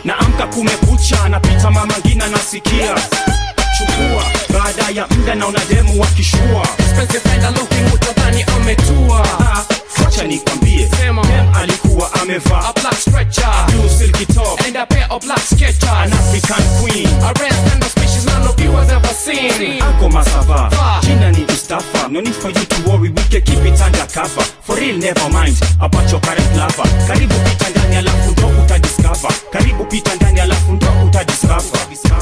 naamka kumekucha napita mama ngina nasikia chukua baada ya mda naona demu wakishua Expensive kinda looking utadhani ametua Ah, wacha nikwambie Sema. dem alikuwa amevaa A black stretcher blue silky top And a pair of black sketchers an african queen A rare kind of species none of you has ever seen Ako Masava, Ah. jina ni Mustafa. No need for you to worry, we can keep it under cover. For real, never mind about your current lover. Karibu pita ndani alafu ndo utadiscover. Karibu pita ndani alafu ndo utadiscover.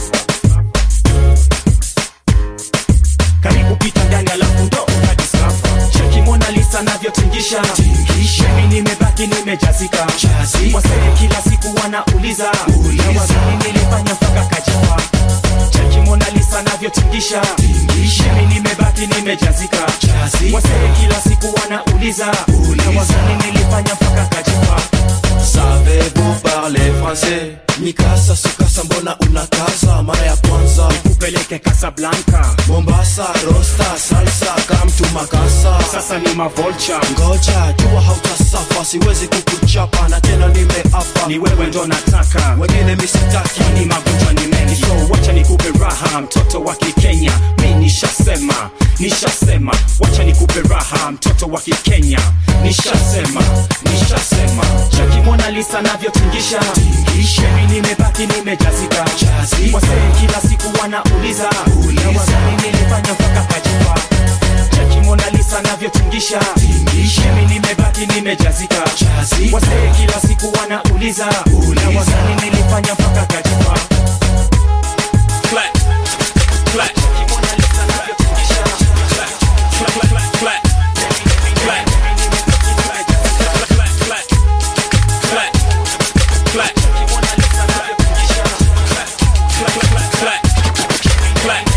Karibu pita ndani alafu ndo utadiscover. Cheki Mona Lisa navyotingisha. Mimi nimebaki nimejazika. Wasee kila siku wanauliza. Na wazani nilifanya mpaka kajipa cheki Mona Lisa navyotingisha mimi nimebaki nimejazika wasee kila siku wanauliza na wazani nilifanya mpaka kajipa Savez-vous parler français Mikasa sukasa mbona unakaza mara ya kwanza kupeleke Casablanca Mombasa rosta salsa kamtu makasa sasa ni mavolcha Ngoja jua hautasafa siwezi kukuchapa na tena nimeapa ni wewe ndo nataka wengine misitaki ni magonjwa ni mengi so wacha nikupe raha mtoto wa kikenya mi nishasema nishasema wacha nikupe raha mtoto wa kikenya nishasema nishasema cheki Mona Lisa navyotingisha mimi nimebaki nimejazika wasee kila siku wanauliza na wazani nilifanya mpaka kajipa cheki Mona Lisa navyotingisha mimi nimebaki nimejazika wasee kila siku wanauliza na wazani nilifanya mpaka kajipa Clap, clap. Cheki Mona Lisa navyotingisha. Clap, clap, clap, clap. Clap. Clap, clap, clap. Clap. Cheki Mona Lisa navyotingisha. Clap, clap, clap, clap. Clap.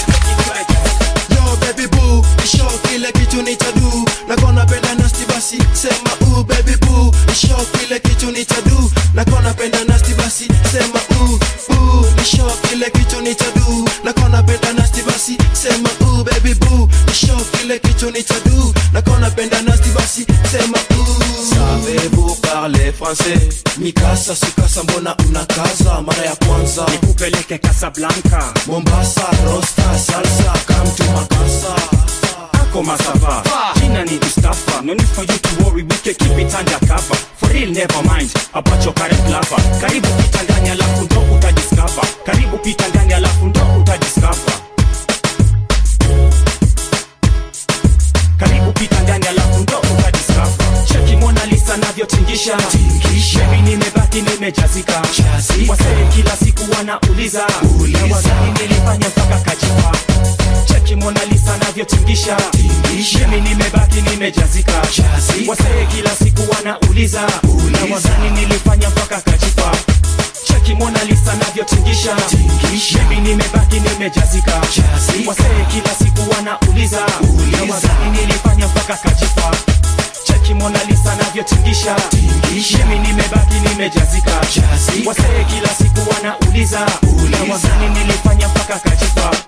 Yo baby boo, nisho kile kitu nitadu nakona penda nasti basi sema u baby boo nisho kile kitu nitadu nakona penda nasti basi sema u u nisho kile kitu nitadu nakona penda nasti basi sema u baby boo nisho kile kitu nitadu nakona penda nasti basi sema u Savez-vous parler français Mikasa sukasa mbona unakaza mara ya kwanza Nikupeleke Casablanca Mombasa rosta salsa kamtu makasa Ako Masava Jina ni Mustafa No need for you to worry We can keep it under cover For real never mind About your current lover Karibu pita ndani alafu ndo utadiscover Karibu pita ndani alafu ndo utadiscover Karibu pita ndani alafu ndo utadiscover Cheki Mona Lisa navyotingisha Mimi nimebaki nimejazika Wasee kila siku wanauliza Na wazani nilifanya mpaka kajipa cheki Mona Lisa navyotingisha mimi nimebaki nimejazika wasee kila siku wanauliza na wazani nilifanya mpaka kajipa cheki Mona Lisa navyotingisha mimi nimebaki nimejazika wasee kila siku wanauliza na wazani nilifanya mpaka kajipa cheki Mona Lisa navyotingisha mimi nimebaki nimejazika wasee kila siku wanauliza na wazani nilifanya mpaka kajipa